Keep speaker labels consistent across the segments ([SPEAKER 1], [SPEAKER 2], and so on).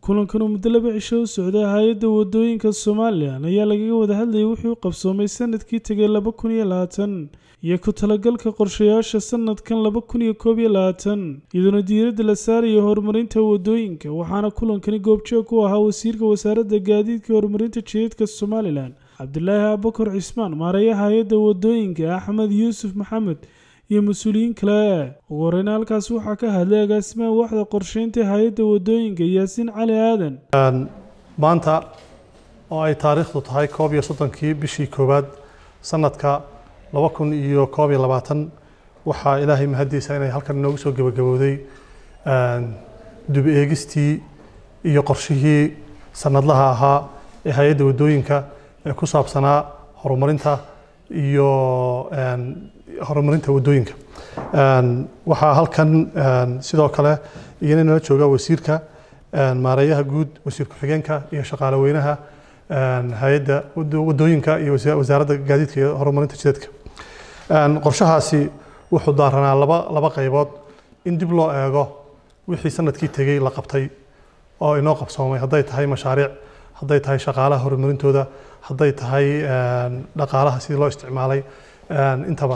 [SPEAKER 1] kulankan oo muddo laba cisho u socday hay-adda wadooyinka somalilan ayaa lagaga wada hadlayay wixii u qabsoomay sanadkii tegay laba kun iyo labaatan iyo ku talagalka qorshayaasha sanadkan laba kun iyo koob iyo labaatan iyadoona diiradda la saaraya horumarinta wadooyinka waxaana kulankani goobjoog ku ahaa wasiirka wasaaradda gaadiidka horumarinta jidadka somalilan cabdilaahi abakar cismaan maareeyaha hay-adda wadooyinka axmed yuusuf maxamed iyo mas-uuliyiin kale ugu horeyna halkaas waxaa ka hadlay agaasimaha waaxda qorsheynta hay-adda wadooyinka yaasiin cali aadan
[SPEAKER 2] maanta oo ay taariikhdu tahay koob iyo soddonkii bishii koowaad sanadka laba kun iyo koob iyo labaatan waxaa ilaahay mahaddiisa inay halkan inoogu soo gebagabowday dub eegistii iyo qorshihii sanadlaha ahaa ee hay-adda wadooyinka ee ku saabsanaa horumarinta iyo horumarinta wadooyinka waxaa halkan sidoo kale iyana nala jooga wasiirka maareeyaha guud wasiir ku-xigeenka iyo shaqaale weynaha hay-adda wadooyinka iyo wasaaradda gaadiidka iyo horumarinta jidadka qorshahaasi wuxuu daaranaa laba laba qaybood in dib loo eego wixii sanadkii tegey la qabtay oo inoo qabsoomay hadday tahay mashaariic hadday tahay shaqaalaha horumarintooda hadday tahay dhaqaalaha sidii loo isticmaalay intaba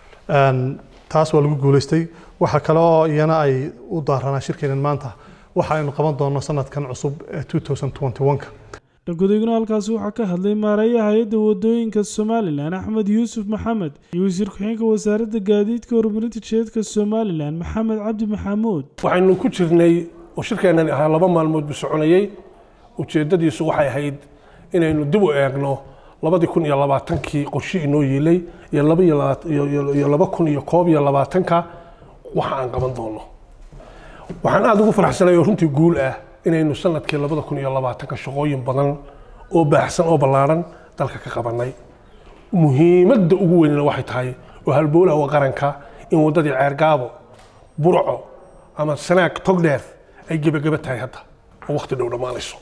[SPEAKER 2] taas waa lagu guuleystay waxa kale oo iyana ay u daaranaa shirkeenan maanta waxa aynu qaban doonno sanadkan cusub ee 2021ka
[SPEAKER 1] dhagodeygna halkaasi waxaa ka hadlay maareeyaha hay-adda wadooyinka somalilan axmed yuusuf maxamed iyo wasiir ku-xigeenka wasaaradda gaadiidka horumarinta jidadka somalilan maxamed cabdi maxamuud
[SPEAKER 3] waxaynu ku jirnay oo shirkeenani ahaa laba maalmood buu soconayey ujeeddadiisu waxay ahayd inaynu dib u eegno labadii kun iyo labaatankii qorshe inoo yiilay iyo laba iyo laba kun iyo koob iyo labaatanka waxa aan qaban doono waxaan aada ugu faraxsanay oo runtii guul ah inaynu sanadkii labada kun iyo labaatanka shaqooyin badan oo baaxsan oo ballaaran dalka ka qabanay muhiimadda ugu weynna waxay tahay oo halbowlaha waa qaranka in waddadii ceergaabo burco ama sanaag togdheer ay gebageba tahay hadda oo waqti dhow dhammaanayso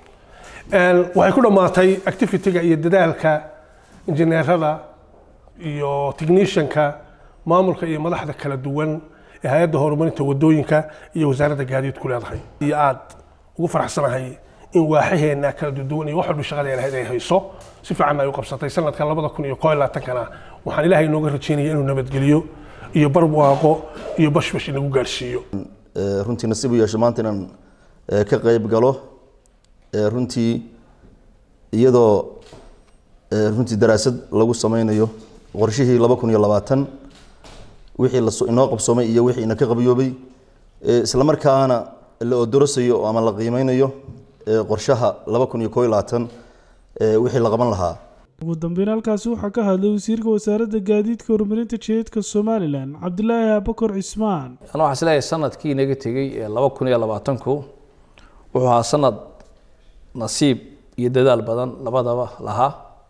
[SPEAKER 3] waxay ku dhammaatay activity-ga iyo dadaalka injineerada iyo technicianka maamulka iyo madaxda kala duwan ee hay-adda horumarinta wadooyinka iyo wasaaradda gaadiidku leedahay iyo aad ugu faraxsanahay in waaxaheena kala duwan iyo wax walba shaqadeena ahayd ay hayso si fiican ay u qabsatay sanadka labada kun iyo koo iyo labaatankana waxaan ilaahay inooga rajeynaya inuu nabadgeliyo iyo barwaaqo iyo bashbash inagu gaarsiiyo
[SPEAKER 4] runtii nasiib u yeesho maanta inaan ka qayb galo runtii iyadoo runtii daraasad lagu sameynayo qorshihii laba kun iyo labaatan wixii inoo qabsoomay iyo wixii ina ka qabiyoobay isla markaana la odorasayo ama la qiimeynayo qorshaha laba kun iyo koo iyo labaatan wixii la qaban lahaa
[SPEAKER 1] ugu dambeyn halkaasi waxaa ka hadlay wasiirka wasaaradda gaadiidka horumarinta jidadka somalilan cabdilaahi abakar cismaan
[SPEAKER 5] ana waxaa isleeyahay sanadkii inaga tegey ee laba kun iyo labaatanku wuxuu ahaa sanad nasiib iyo dadaal badan labadaba lahaa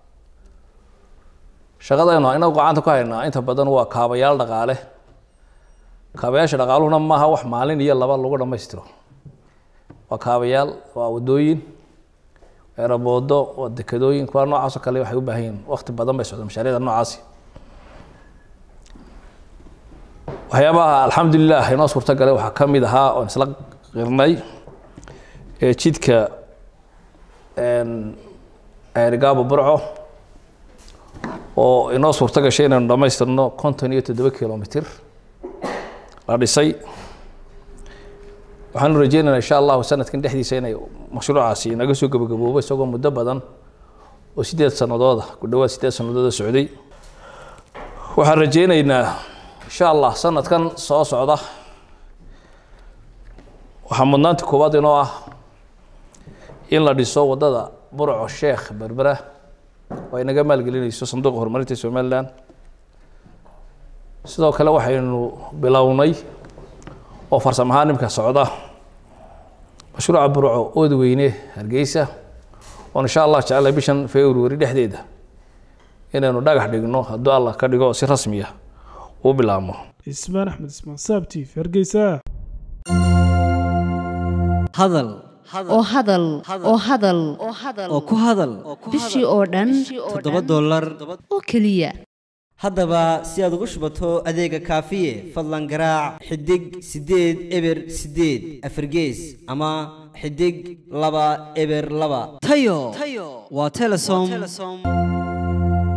[SPEAKER 5] shaqadaynu inagu gacanta ku haynaa inta badan waa kaabayaal dhaqaale kaabayaasha dhaqaaluhuna maaha wax maalin iyo laba lagu dhammaystiro waa kaabayaal waa wadooyin ereboodo waa dekadooyin kuwa noocaasoo kale waxay u baahan yihin waqti badan bay socda mashaariicda noocaasi waxyaabaha alxamdulilah inoo suurta galay waxaa ka mid ahaa oon isla qirnay ee jidka ceerigaabo burco oo inoo suurto gashay inaynu dhammaystirno konton iyo toddoba kilomitr la dhisay waxaanu rajeynaynaa insha allahu sanadkan dhexdiisa inay mashruucaasi inaga soo gabagaboobo isagoo muddo badan oo sideed sanadooda ku dhawaad sideed sanadooda socday waxaan rajeynaynaa insha allah sanadkan soo socda waxaa mudnaanta koowaad inoo ah in la dhiso waddada burco sheekh berbera oo ay naga maalgelinayso sanduuqa horumarinta somalilan sidoo kale waxaynu bilownay oo farsamo ahaan nimka socda mashruuca burco ood weyne hargeysa oon insha allah jecelahay bishan february dhexdeeda inaynu dhagax dhigno hadduu allah ka dhigo si rasmiya uu bilaabmo
[SPEAKER 1] ismaan axmed ismaan saabtiif hargeysa
[SPEAKER 6] hadal
[SPEAKER 7] oo hadal oo hadal
[SPEAKER 6] oo ku hadal
[SPEAKER 7] bishii oo dhan
[SPEAKER 6] toddoba dollar
[SPEAKER 7] oo keliya
[SPEAKER 6] haddaba si aad ugu shubato adeega kaafiye fadlan garaac xidig siddeed eber siddeed afargees ama xidig laba eber laba tayo waa telesom